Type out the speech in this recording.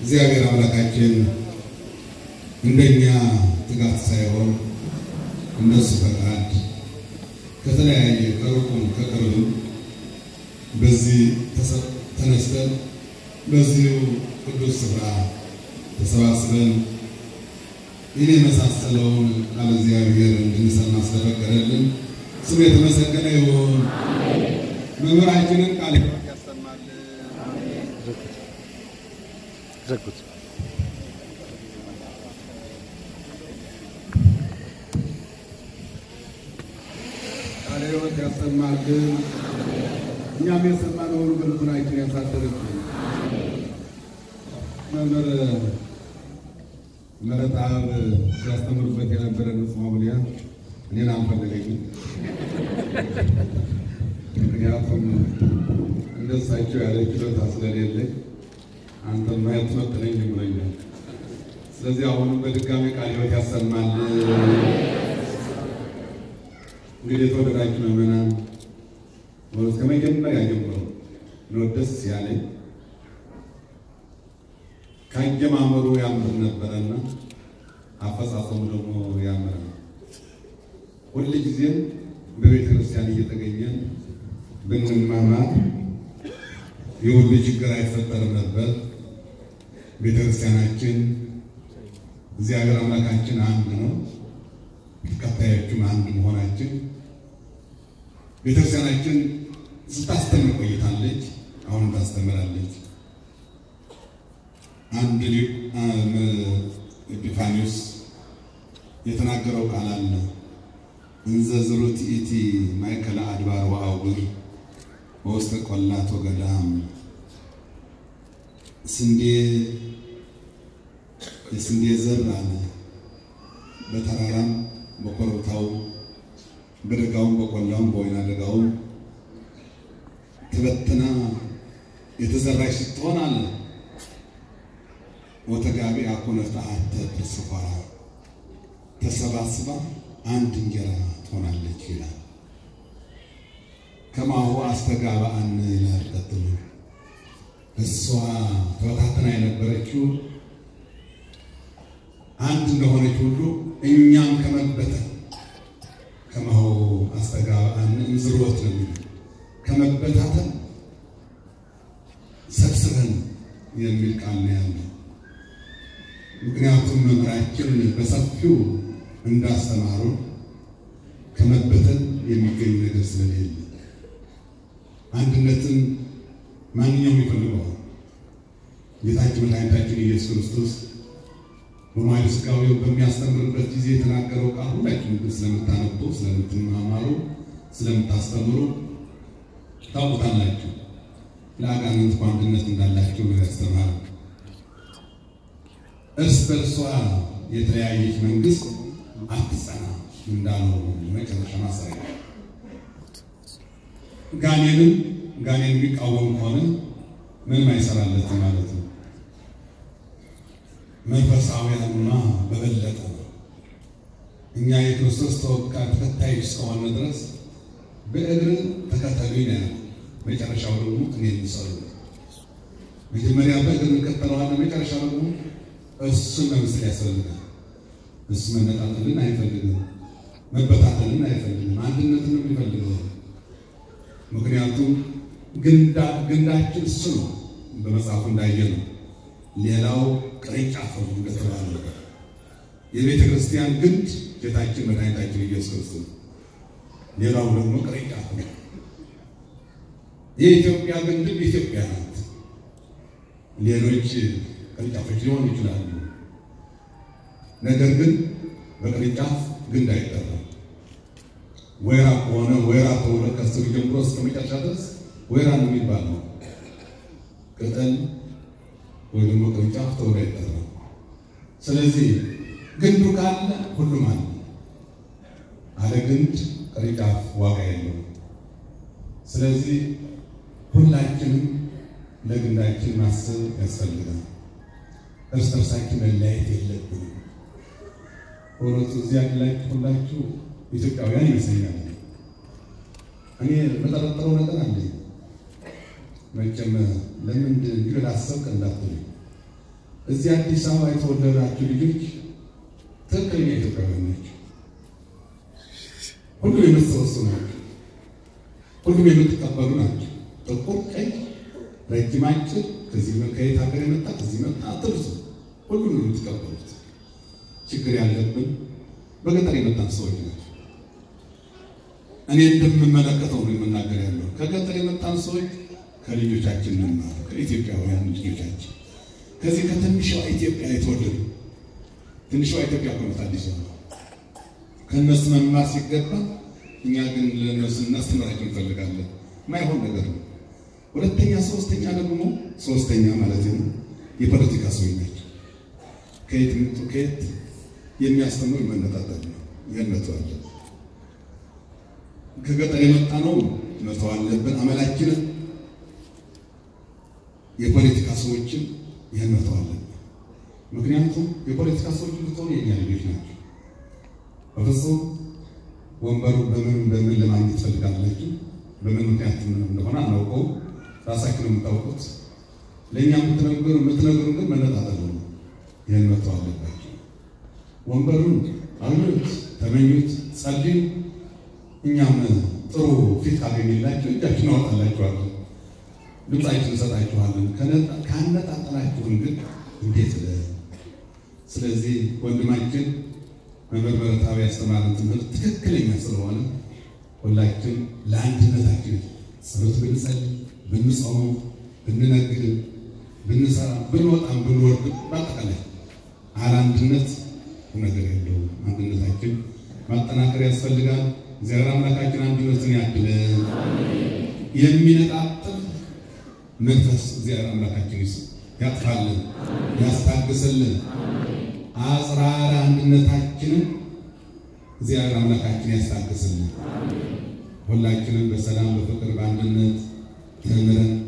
እግዚአብሔር አምላካችን እንደኛ ትጋት ሳይሆን እንደሱ ፈቃድ ከተለያየ ከሩቁም ከቅርብም በዚህ ተነስተን በዚሁ ቅዱስ ስፍራ ተሰባስበን ይህን የመሳሰለውን ቃለ እግዚአብሔር እንድንሰማ ስለፈቀደልን ስሙ የተመሰገነ ይሁን። መምህራችንን ቃል ሕይወት ያሰማልን። ዘጉት። ቃለ ሕይወት ያሰማልን። እኛም የሰማነውን በልቡናችን ያሳድርብን። መምህር መረጣብ ሲያስተምሩበት የነበረ ንጹሕ መብሊያ እኔን አልፈለገኝም። ምክንያቱም እንደሳቸው ያለ ችሎታ ስለሌለኝ አንተ ማየት መጥነኝ ብሎኛል። ስለዚህ አሁንም በድጋሚ ቃለ ሕይወት ያሰማል። እንግዲህ የተወደዳችሁ ምዕመናን እስከ መጀመሪያ ጀምሮ ነው ደስ ያለኝ። ከአጀማመሩ ያምር ነበረና አፈጻጸሙ ደግሞ ያምር ነው። ሁል ጊዜም በቤተ ክርስቲያን እየተገኘን ብንማማር የሁሉ ችግር አይፈጠርም ነበር። ቤተ ክርስቲያናችን እግዚአብሔር አምላካችን አንድ ነው። ተከታዮቹም አንድ መሆናችን ቤተ ክርስቲያናችን ስታስተምር ቆይታለች። አሁንም ታስተምራለች። አንድ ሊቅ ኤጲፋኒዎስ የተናገረው ቃል አለ እንዘ ዝሩት ኢቲ ማእከለ አድባር ወአውግር በውስተ ቆላት ወገዳም ስንዴ የስንዴ ዘር አለ በተራራም በኮረብታው በደጋውም በቆላውም በወይና ደጋውም ተበትና የተዘራች ስትሆን አለ ወተጋቢ አኮነት አተ ተስፋራ ተሰባስባ አንድ እንጀራ ትሆናለች ይላል። ከማሁ አስተጋባአን ይላል ቀጥሎ። እሷ ተበታተና የነበረችው አንድ እንደሆነች ሁሉ እኛም ከመበተን ከማሁ አስተጋባአን እምዝሮት ነው የሚለው ከመበታተን ሰብስበን የሚል ቃል ነው ያለው። ምክንያቱም መምህራችን በሰፊው እንዳስተማሩ ከመበተን የሚገኝ ነገር ስለሌለ አንድነትን ማንኛውም ይፈልገዋል። ጌታችን መድኃኒታችን ኢየሱስ ክርስቶስ በመዋዕለ ሥጋዌው በሚያስተምርበት ጊዜ የተናገረው ቃል ሁላችሁም ግን ስለምታነቡ፣ ስለምትማማሩ፣ ስለምታስተምሩ ታውቁታላችሁ። ለአጋንንት በአንድነት እንዳላቸው ነው ያስተማሩ። እርስ በርሷ የተለያየች መንግስት አትጸና እንዳለው መጨረሻ ማሳያ ጋኔንም ጋኔን የሚቃወም ከሆነ ምንም አይሰራለትም ማለት ነው። መንፈሳዊያኑና በበለጠ ነው። እኛ የክርስቶስ ተወካይ ተከታዮች እስከሆነ ድረስ በእግር ተከተሉኝ ነው። መጨረሻው ደግሞ እኔ የሚሰሩ መጀመሪያ በእግር እንከተለዋለን። መጨረሻ ደግሞ እሱን መምሰል ያስፈልጋል። እሱ መነጣጠልን አይፈልግም፣ መበታተልን አይፈልግም፣ አንድነትን ነው የሚፈልገው። ምክንያቱም ግንዳችን እሱ ነው። በመጽሐፉ እንዳየ ነው። ሌላው ቅርንጫፍ ነው እንደተባለ የቤተ ክርስቲያን ግንድ ጌታችን መድኃኒታችን ኢየሱስ ክርስቶስ ነው። ሌላው ደግሞ ቅርንጫፍ ነው። የኢትዮጵያ ግንድም ኢትዮጵያ ናት። ሌሎች ቅርንጫፎች ሊሆኑ ይችላሉ። ነገር ግን በቅርንጫፍ ግንድ አይጠራም። ወይራ ከሆነ ወይራ ተብሎ ከስሩ ጀምሮ እስከ መጨረሻ ድረስ ወይራ ነው የሚባለው። ቅጠል ወይ ደግሞ ቅርንጫፍ ተብሎ አይጠራም። ስለዚህ ግንዱ ካለ ሁሉም አለ። አለ ግንድ ቅርንጫፍ ዋጋ የለውም። ስለዚህ ሁላችንም ለግንዳችን ማሰብ ያስፈልጋል። እርስ በርሳችን መለያየት የለብንም። በእውነቱ እዚህ ያላችሁ ሁላችሁ ኢትዮጵያውያን ይመስለኛል። እኔ በጠረጠረው ነገር አለኝ። መቼም ለምን እንዲሁ ላሰብክ እንዳትሉ እዚህ አዲስ አበባ የተወለዳችሁ ልጆች ትክክለኛ ኢትዮጵያውያን ናቸው። ሁሉም የምትሰበስቡ ናቸው። ሁሉም የምትቀበሉ ናቸው። ጥቁር፣ ቀይ፣ ረጅም፣ አጭር፣ ከዚህ ከየት ሀገር የመጣ ከዚህ መጣ አትርሱ። ሁሉም ነው የምትቀበሉት። ችግር ያለብን በገጠር የመጣን ሰዎች ናቸው። እኔ እንደምመለከተው ነው የምናገር ያለው። ከገጠር የመጣን ሰዎች ከልጆቻችን እንማር፣ ከኢትዮጵያውያን ልጆቻችን ከዚህ ከትንሿ ኢትዮጵያ የተወለዱ ትንሿ ኢትዮጵያ ኮነት አዲስ አበባ ከእነሱ መማር ሲገባ እኛ ግን ለእነሱ እናስተምራቸው እንፈልጋለን። ማይሆን ነገር ነው። ሁለተኛ ሶስተኛ ደግሞ ሶስተኛ ማለት ነው የፖለቲካ ሰዎች ናቸው። ከየት ምጡ ከየት የሚያስተምሩ መነጣጠል ነው የነቱ አለ ከገጠር የመጣ ነው መተው አለብን አመላችንን የፖለቲካ ሰዎችን ይህን መተው አለብን። ምክንያቱም የፖለቲካ ሰዎች ብትሆኑ የኛ ልጆች ናቸው። በፍጹም ወንበሩ በምን በምን ለማግኘት ትፈልጋላችሁ? በምን ምክንያት እንደሆነ አናውቀውም። ራሳችሁ ነው የምታውቁት። ለእኛ የምትነግሩ የምትነግሩ ግን መነጣጠል ነው። ይህን መተው አለባቸው። ወንበሩን አግኙት፣ ተመኙት፣ ጸልዩ። እኛም ጥሩ ፊት ካገኘላችሁ እጃችን አወጣላችኋለን፣ ድምፃችን እንሰጣችኋለን። ካነጣጠላችሁን ግን እንዴት ለ ስለዚህ ወንድማችን መምህር በረታዊ ያስተማረን ትምህርት ትክክለኛ ስለሆነ ሁላችን ለአንድነታችን ጸሎት ብንጸልይ፣ ብንጾመው፣ ብንነግድ፣ ብንሰራ፣ ብንወጣም ብንወርድ በአጠቃላይ አለ አንድነት ነገር የለውም። አንድነታችን ማጠናከር ያስፈልጋል። እግዚአብሔር አምላካችን አንድነትን ያድለን። የሚነጣጥል መንፈስ እግዚአብሔር አምላካችን ይስ ያጥፋልን፣ ያስታግስልን። አጽራረ አንድነታችንን እግዚአብሔር አምላካችን ያስታግስልን። ሁላችንም በሰላም በፍቅር በአንድነት ተምረን